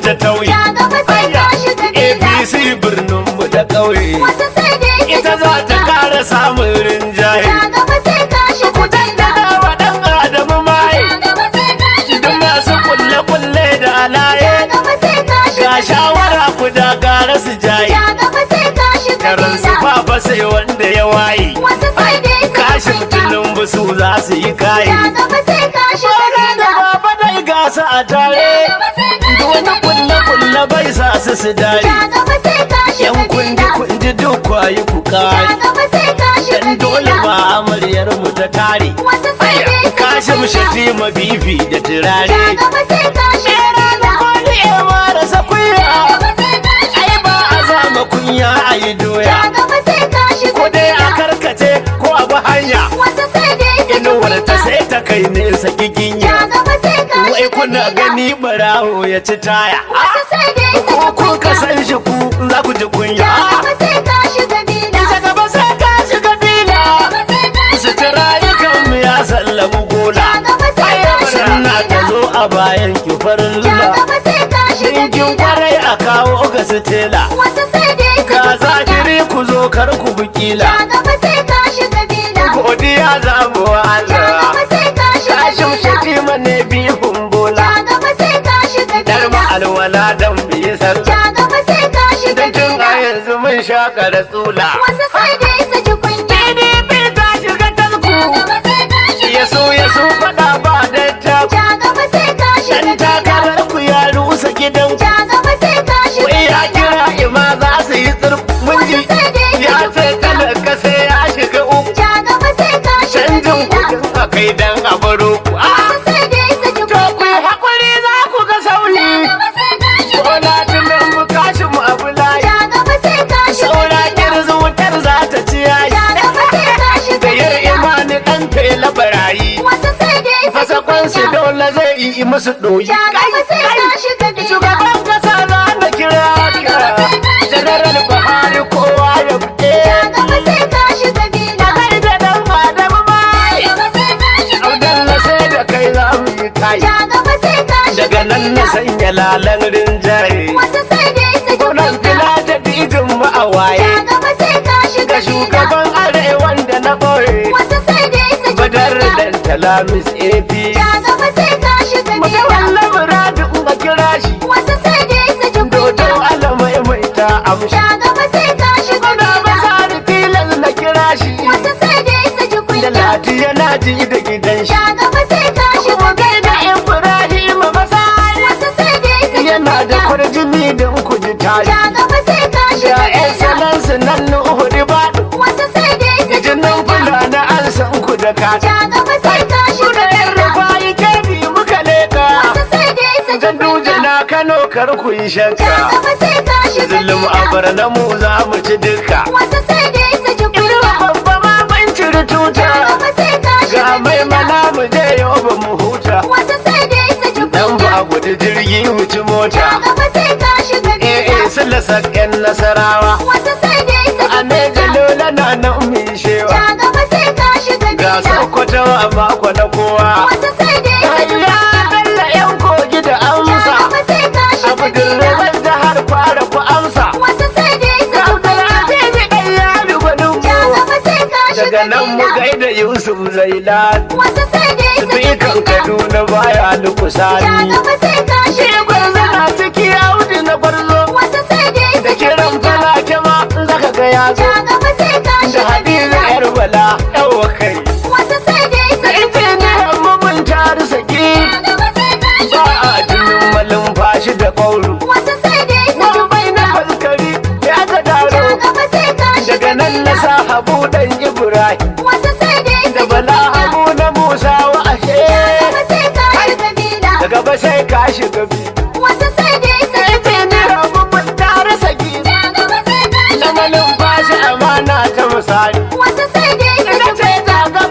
ta tauye Ja gaba sai ka shiga bila. apc birnin mu ta ƙauye Wasu sai dai su ita ji za ta kunya. kara samun rinjaye Ja gaba sai ka shiga bila. daga wa ɗan adamu mai Ja gaba sai ka shiga duk masu bila. kulle-kulle da alaye Ja gaba sai ka shiga ga shawara ku da gara su jaye Ja gaba sai ka shiga karan su bila. fafa sai wanda ya waye Wasu sai dai su ji kashin kunya. tulun busu za su yi kaye Ja gaba sai ka shiga Bada da bila. baba dai gasa a tare Ja gaba sai ka duk wani shiga bila. kulle-kulle bai sa su su dare Ja gaba sai ka shiga yan kundi bila. kundi duk kwayi ku Ja kare gaba sai ka shiga dan dole bila. ba amaryar mu ta tare Wasu sai dai su ji kashin kunya. shafi mabibi da Ja turare gaba sai ka shiga bila. Kwani ya mara Ja sakuya gaba sai ka shiga ai ba a zama kunya a yi doya Ja gaba sai ka shiga ko dai a bila. karkace ko a bi hanya Wasu sai dai su ji inuwar ta kunya. sai ta kai nesa Ja giginya gaba sai ka wai shiga kuna bila. gani barawo ya ci taya Wasu sai dai su ko ji kun ka kunya. san shi ku za ku ji kunya Ja gaba sai ka shiga bila. ta gaba sai ka shiga fila Ja gaba sai ka su shiga ci rayukan mu ya sallamu gola Ja gaba sai ka shiga sanna ta bila. zo a bayan ki farin Ja lula gaba sai ka shiga dinkin bila. kwarai a kawo ga su tela Wasu sai dai su ga ji kunya. zahiri ku zo kar ku bukila Ja gaba sai ka shiga bila. godiya za mu wa Ja Allah gaba sai ka shiga kashin bila. shatima ne bihun bola Ja gaba sai ka shiga dar bila. alwala dan biye sallah Ja gaba sai ka shiga dan tun a bila. yanzu mun shaka da tsula Wasu sai dai su ji kunya. PDP ta shiga tasku Ja gaba sai ka shiga ya so ya so fada ba da ta Ja gaba sai ka shiga dan bila. takarar ku ya rusa gidan ku Ja gaba sai ka shiga wai ya bila. kira ima za su yi tsirf mun ji Wasu sai dai su ya ji ce kunya. talaka sai ya shiga uku Ja gaba sai ka shiga canjin bila. kudin a kai dan a baro ku a Wasu sai dai su ji to ku kunya. yi hakuri za ku ga sauri Ja gaba sai ka shiga ko na bila. tunan mu kashin mu abu layi Ja gaba sai ka shiga saura bila. kirzu wutar za ta ci yayi Ja gaba sai ka shiga da yar bila. imani dan fela barayi Wasu sai dai su ji fasakon su kunya. dole zai yi musu doyi Ja gaba sai ka shiga bila. shugaban kasa za na kira ka general buhari kowa ya fite Ja gaba sai ka shiga bila. kai da dan adamu mai Ja gaba sai ka shiga abdalla sai da kai za mu yi kai Ja gaba sai ka shiga daga nan na bila. sanya lalan rinjaye Wasu sai dai su ji gwamnan kunya. fila da didin mu a waye Ja gaba sai ka shiga ga bila. shugaban arewan da na boye Wasu sai dai su ji badar kunya. dan talamis ap Ja gaba sai ka shiga bila. mutawalla muradin ga kira shi Wasu sai dai su ji dodo kunya. alamai mai ta amshi Ja gaba sai ka shiga Kuna bila. masari tilas na kira shi Wasu sai dai su ji da kunya. lati yana ji da gidan shi Ja gaba sai ka shiga kuma kai da bila. ibrahim masari Wasu sai dai su ji yana da kunya. kwarjini don ku ji tari Ja gaba sai ka da shiga yan bila. salansu nan na uhudi ba Wasu sai dai su ji jinin kunya. fulani an san ku da kata Ja gaba sai ka Kuna shiga yan bila. rufayi kebi muka leka Wasu sai dai su ji Ganduje kunya. na Kano kar ku yi Ja shakka gaba sai ka shiga Zulum bila. a barna mu za mu ci duka Wasu sai dai su ji Idan kunya. babba ma ban ciri tuta Ja gaba sai ka Ga shiga mai bila. mana mu je yau ba mu huta Wasu sai dai su ji Dan kunya. ba gudu jirgi wuci Ja mota gaba sai ka shiga Eh bila. eh sun sakken nasarawa Wasu sai dai su A ji ne kunya. jalola na nan mu yi shewa Ja gaba sai ka shiga Ga bila. sokoto a mako na kowa Wasu sai dai su ji Ya kunya. dalla yan kogi da Ja amsa gaba sai ka shiga Abu bila. dirreban jihar fara ku amsa Wasu sai dai su ji kunya. Abdulaziz ɗan yari gwanin Ja mu gaba sai ka shiga Daga nan mu bila. gaida Yusuf Zailan Wasu sai dai su ji Sifikan kunya. Kaduna baya Ja lukusani gaba sai ka Shi shiga gwarzo bila. na ciki Audu na gwarzo Wasu sai dai su Da ji kiran kunya. falake ma zaka ga ya zo Ja gaba sai ka Da shiga Hadiza bila. yar bala yawa kai Wasu sai dai su Da ji kunya. injiniyan mu mun taru saki Ja gaba sai ka Ba shiga a bila. jinin malin fashi da ƙauru Wasu sai dai su ji Mun bai na kunya. faskari ya ga Ja daro gaba sai ka shiga Daga nan na bila. sa habu dan Ibrahim Wasu sai dai su Da ji bala kunya. habu na Musa wa ashe Gaba sai ka shiga bila. Daga ba sai ka shiga bi Wasu sai dai su ji kunya. Injiniyan mu mun taru saki Ja gaba sai ka Na shiga malin bila. fashi amana ta misali Wasu sai dai su Ina ji ce ta kunya.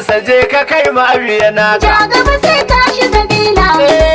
sa je ka kai ma biya naka Ja gaba sai ka shiga bila.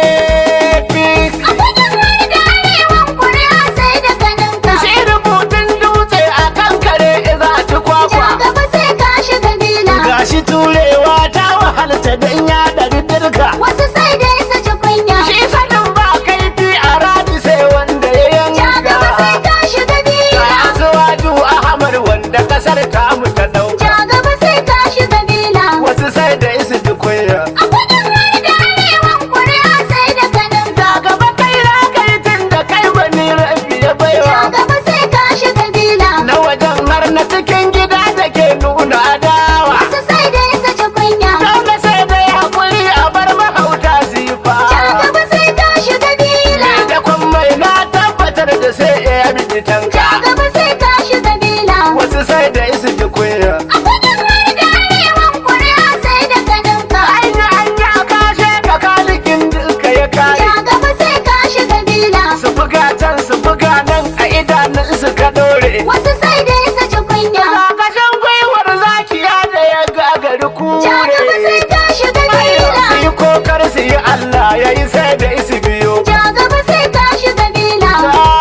APC A gudun wani da arewan kuri'a sai da ganinka. shi rubutun dutse a kan kare za ci Ja kwakwa gaba sai ka shiga bila. gashi turewa ta wahalta don ya ɗari dirka Wasu sai dai su ji kunya. shi sanin ba kaifi a radi sai wanda ya Ja gaba sai yanka ka shiga ga bila. asuwaju ahmad wanda kasar tamu ta dauka Ja gaba sai ka shiga bila. wasu sai da isu ji kunya A gudun wani da arewan kuri'a sai da ganinka. ga gaba kai na kai tun da kai wani rabi ya Ja baiwa gaba sai ka shiga bila. na wajen har na cikin gida da ke nuna adawa Wasu sai dai su ji kunya. dole sai dai hakuri a bar mahauta su yi fa Ja gaba sai ka shiga bila. da kwan mai na tabbatar da sai ya bi tanka Ja gaba sai ka shiga bila. wasu sai da isu ji kunya A gudun wani da arewan kuri'a sai da ganinka. anya anya kashe ka kalikin duka ya kare Ja gaba sai ka shiga bila. su buga can su buga nan a idanun su ka dore Wasu sai dai su ji kunya. Kakashin gwiwar zakiya da ya gagari Ja gaba sai kure ka shiga su bila. yi kokar su yi Allah ya yi sai da isi biyu Ja gaba sai ka shiga bila.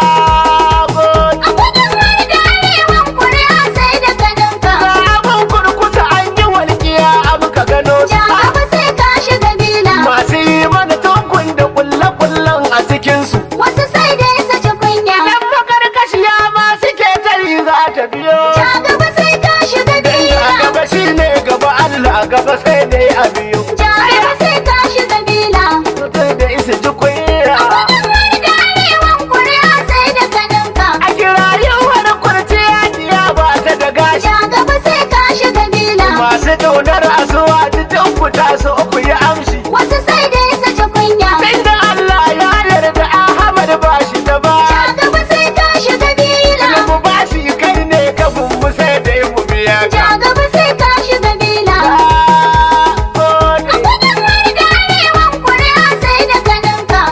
Nagode. A gudun wani da arewan kuri'a sai da ganinka. Ga abin kurkusa an yi walƙiya abu ka gano Ja su gaba sai ka shiga bila. masu yi mana tukun da kulle-kullen a cikinsu Wasu sai dai su ji kunya. Yan makarkashiya ma suke tari za ta biyo Ja gaba sai ka shiga A bila. gaba shi ne gaba Allah gaba sai dai a biyu Ja gaba sai ka shiga bila. Mutum da isa ji kunya Gudun wani da arewan kuri'a sai da ganinka. A kirayewar kurciya diya ba ta da gashi Ja gaba sai ka shiga bila. Masu ƙaunar asuwa duk fita su ku yi amshi Wasu sai dai su ji kunya. Inda Allah ya yarda Ahmad ba shi da ba Ja gaba sai ka shiga bila. mu ba shi kai ne kafin mu sai da mu biya Ja gaba sai ka shiga bila. Nagode. Gudun wani da arewan kuri'a sai da ganinka.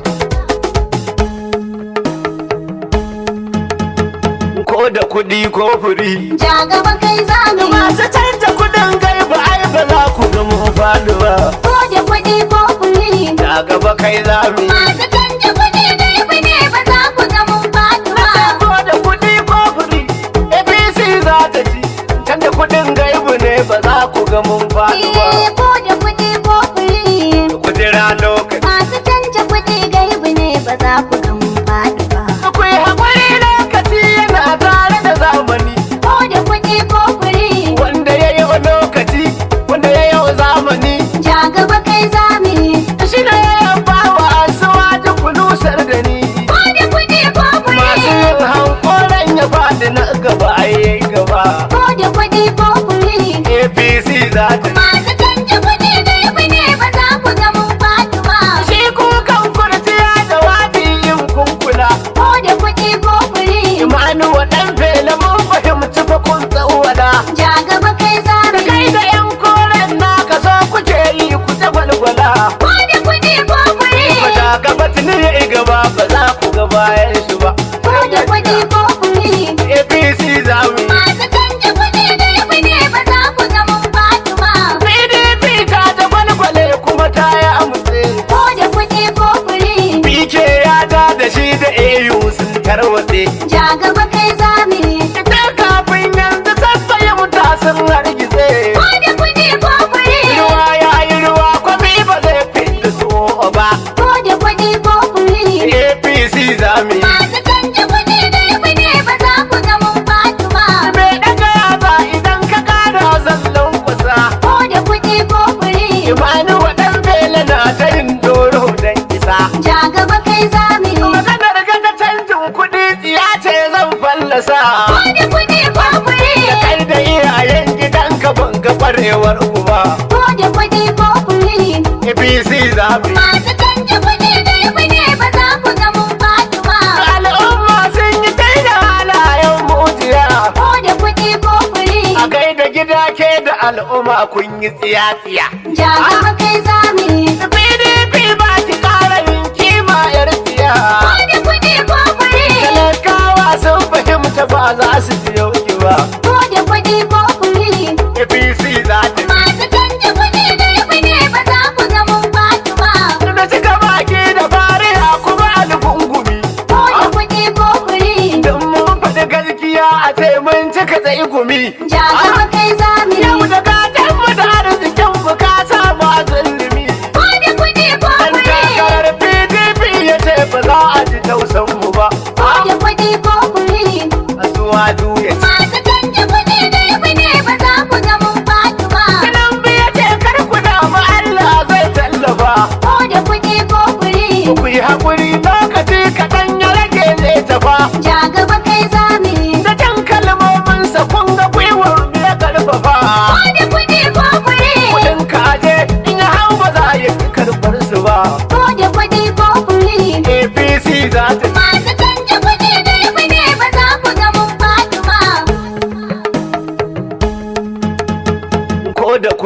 Ko da kuɗi ko furi Ja gaba kai zami. Masu canja kuɗin gaiba ai ba za ku ga mu faɗi ba Ko da kuɗi ko kuri. Da gaba kai za mu yi Masu canja kuɗi gaibi ne ba za ku ga mun faɗi ba. ko da kuɗi ko furi APC za ta ci can da kuɗin gaibu ne ba za ku ga mun faɗi ba Eh, ko da kuɗi ko kuri. ku jira lokaci Masu canja kuɗi gaibi ne ba za ku ga mun faɗi ba. akwai haƙuri lokaci yana tare da zamani Ko da kuɗi ko kuri. wanda ya yi wa lokaci wanda ya yi wa zamani Ja gaba kai zami. shi ne ya ba wa asuwa da kulusar da ni Ko da kuɗi ko kuri. masu yin hankoran ya faɗi na gaba ai gaba Ko da kuɗi ko kuri. apc za ta Masu canja kuɗi gaibi ne ba za ku ga mun faɗi ba. shi kukan kurciya da wadi yin kunkula Ko da kuɗi ko kuri. imanu wa ɗan fela mun fahimci fa kun tsawada Ja gaba kai da zami. kai da yan koren naka so kuke yi ku ta gwalgwala Ko da kuɗi ko kuri. ba ta gaba tuni ya yi gaba ba za ku ga bayan shi ba Ko da kuɗi ko kuri. apc za mu yi Masu canja kuɗi gaibi ne ba za ku ga mun faɗi ba. pdp ta ta gwalgwale kuma ta yi amutse Ko da kuɗi ko kuri. pk ya ta da shi da au sun tarwatse Ja gaba kai zami. ita kafin yanzu sassaye muta sun hargitse Ko da kuɗi ko kuri. ruwa ya yi ruwa kwami ba zai fita so ba Ko da kuɗi ko kuri. apc za mu yi Masu canja kuɗi gaibi ne ba za ku ga mun faɗi ba. mai daga yaba idan ka kara zallon kusa Ko da kuɗi ko kuri. imani waɗan bela na ta yin doro don isa Ja gaba kai zami. maganar gaga canjin kuɗi tsiya ce zan fallasa Ko da kuɗi ko kuri. da kai da iyayen gidanka ban ga kwarewar uba Ko da kuɗi ko kuri. apc za mu yi Masu canja kuɗi gaibi ne ba za ku ga mun faɗi ba. al'umma sun yi kai da halayen mujiya Ko da kuɗi ko kuri. a kai da gida ke da al'umma kun yi tsiya-tsiya Ja gaba kai zami. pdp ba ki ƙara yin kima yar tsiya Ko da kuɗi ko kuri. talakawa sun fahimta ba za su biyo ki ba Ko da kuɗi ko kuri. apc za ta Masu canja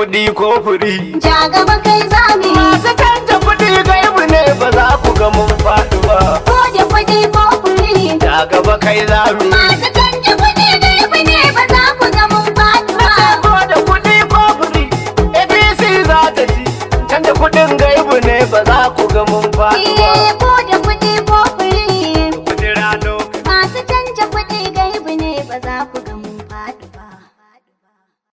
kuɗi ko furi Ja gaba kai zami. masu canja kuɗi gaibu ne ba za ku ga mun faɗi ba Ko da kuɗi ko kuri. da gaba kai zami Masu canja kuɗi gaibu ne ba za ku ga mun faɗi ba. ko da kuɗi ko furi apc za ta ci canja kuɗin gaibu ne ba za ku ga mun faɗi ba Eh,